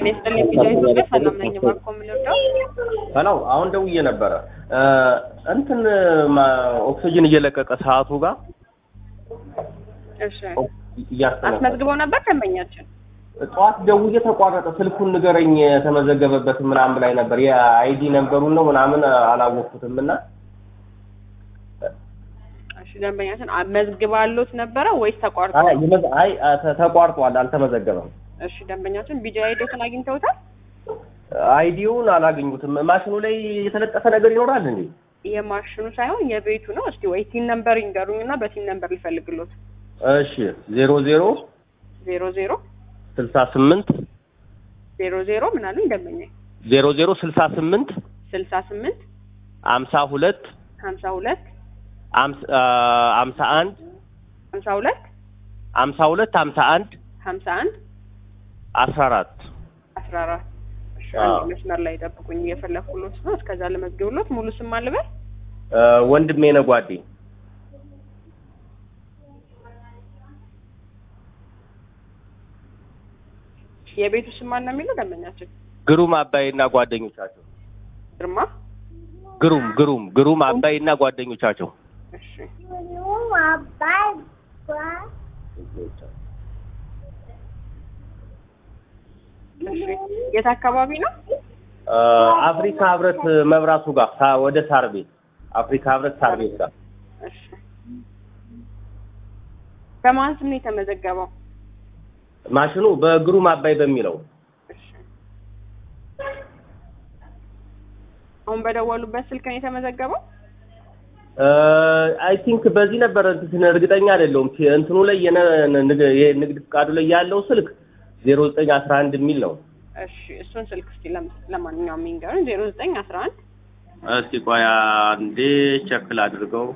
ጤና ይስጥልኝ ቪዲዮ ኢትዮጵያ ሰላም ነኝ። እባክዎ የምንወደው ሄሎ አሁን ደውዬ ነበረ እንትን ማ- ኦክሲጅን እየለቀቀ ሰዓቱ ጋር እሺ እያስተነፈሰ አስመዝግበው ነበር ደንበኛችን። ጠዋት ደውዬ ተቋረጠ። ስልኩን ንገረኝ የተመዘገበበት ምናምን ላይ ነበር የአይዲ ነንበሩን ነው ምናምን አላወቅኩትም እና እሺ ደንበኛችን አመዝግባሎት ነበረ ወይስ ተቋርጦ? አይ የመዘ- አይ ተ- ተቋርጧል፣ አልተመዘገበም። እሺ ደንበኛችን ቢጂ አይዲዎትን አግኝተውታል? አይዲውን አላገኙትም። ማሽኑ ላይ የተለጠፈ ነገር ይኖራል እንዴ? የማሽኑ ሳይሆን የቤቱ ነው። እስቲ ወይ ቲን ነምበር ይንገሩኝና በቲን ነምበር ሊፈልግሎት። እሺ ዜሮ ዜሮ ዜሮ ዜሮ ስልሳ ስምንት ዜሮ ዜሮ ምን አሉኝ ደንበኛ? ዜሮ ዜሮ ስልሳ ስምንት ስልሳ ስምንት አምሳ ሁለት ሀምሳ ሁለት አምስ- አ, አምሳ አንድ ሀምሳ ሁለት አምሳ ሁለት አምሳ አንድ ሀምሳ አንድ አስራ አራት አስራ አራት እሺ አዎ። አንድ መስመር ላይ ጠብቁኝ እየፈለኩሎት ነው። እስከዛ ልመዝግብሎት ሙሉ ስም አልበል አ, ወንድሜ ነው ጓዴ የቤቱ ስም ማን ነው የሚለው ደንበኛችን? ግሩም አባይና ጓደኞቻቸው ግርማ ግሩም ግሩም ግሩም አባይና ጓደኞቻቸው እሺ እሺ የት አካባቢ ነው? አ, አፍሪካ ህብረት መብራቱ ጋር ሳ- ወደ ሳር ቤት አፍሪካ ህብረት ሳር ቤት ጋር እሺ በማን ስም ነው የተመዘገበው? ማሽኑ በግሩም አባይ በሚለው እሺ አሁን በደወሉበት ስልክ ነው የተመዘገበው? አይ ቲንክ በዚህ ነበረ እንትን እርግጠኛ አይደለሁም። ቲ- እንትኑ ላይ የነ- ንግ- የንግድ ፍቃዱ ላይ ያለው ስልክ ዜሮ ዘጠኝ አስራ አንድ የሚል ነው። እሺ እሱን ስልክ እስቲ ለም- ለማንኛውም የሚንገሩን ዜሮ ዘጠኝ አስራ አንድ እስቲ ቆይ አንዴ ቸክል አድርገው።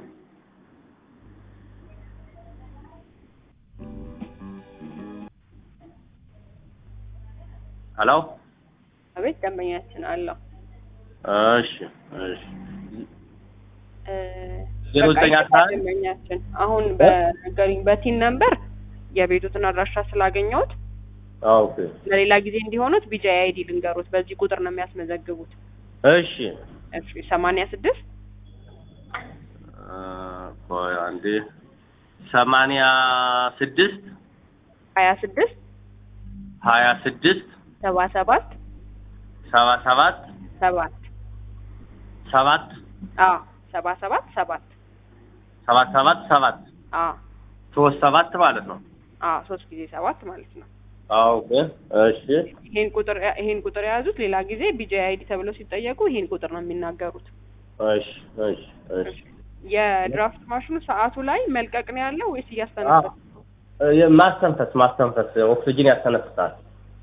ሄሎ አቤት ደንበኛችን አለው እሺ እሺ እ፣ ዜሮ በቃ ዘጠኝ አስራ አንድ ደንበኛችን አሁን በነገሩኝ በቲን ነምበር የቤቱትን አድራሻ ስላገኘሁት ኦኬ ለሌላ ጊዜ እንዲሆኑት ቢጂ አይዲ ልንገሩት። በዚህ ቁጥር ነው የሚያስመዘግቡት። እሺ እሺ ሰማንያ ስድስት አ፣ ቆይ አንዴ ሰማንያ ስድስት ሀያ ስድስት ሀያ ስድስት ሰባ ሰባት ሰባ ሰባት ሰባት ሰባት አዎ ሰባ ሰባት ሰባት ሰባት ሰባት ሰባት አዎ ሶስት ሰባት ማለት ነው። አዎ ሶስት ጊዜ ሰባት ማለት ነው። ኦኬ እሺ ይሄን ቁጥር ይሄን ቁጥር የያዙት ሌላ ጊዜ ቢጂ አይዲ ተብለው ሲጠየቁ ይሄን ቁጥር ነው የሚናገሩት። እሺ እሺ እሺ የድራፍት ማሽኑ ሰዓቱ ላይ መልቀቅ ነው ያለው ወይስ እያስተነፈሰ? እ፣ ማስተንፈስ ማስተንፈስ ኦክሲጅን ያስተነፍሳል።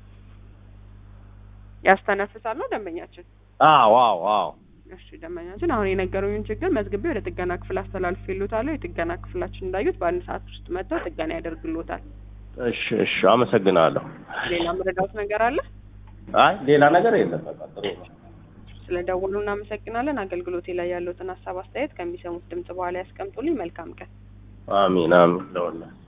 ያስተነፍሳል ነው ደንበኛችን? አዎ አዎ አዎ እሺ ደንበኛችን አሁን የነገሩኝን ችግር መዝግቤ ወደ ጥገና ክፍል አስተላልፌልዎታለሁ። የጥገና ክፍላችን እንዳዩት በአንድ ሰዓት ውስጥ መጥተው ጥገና ያደርግልዎታል። እሺ እሺ አመሰግናለሁ። ሌላ መረዳት ነገር አለ? አይ ሌላ ነገር የለም። በቃ ጥሩ ነው። ስለ ደወሉ እናመሰግናለን። አገልግሎቴ ላይ ያለዎትን ሀሳብ አስተያየት ከሚሰሙት ድምጽ በኋላ ያስቀምጡልኝ። መልካም ቀን። አሚን አሚን ለወላሂ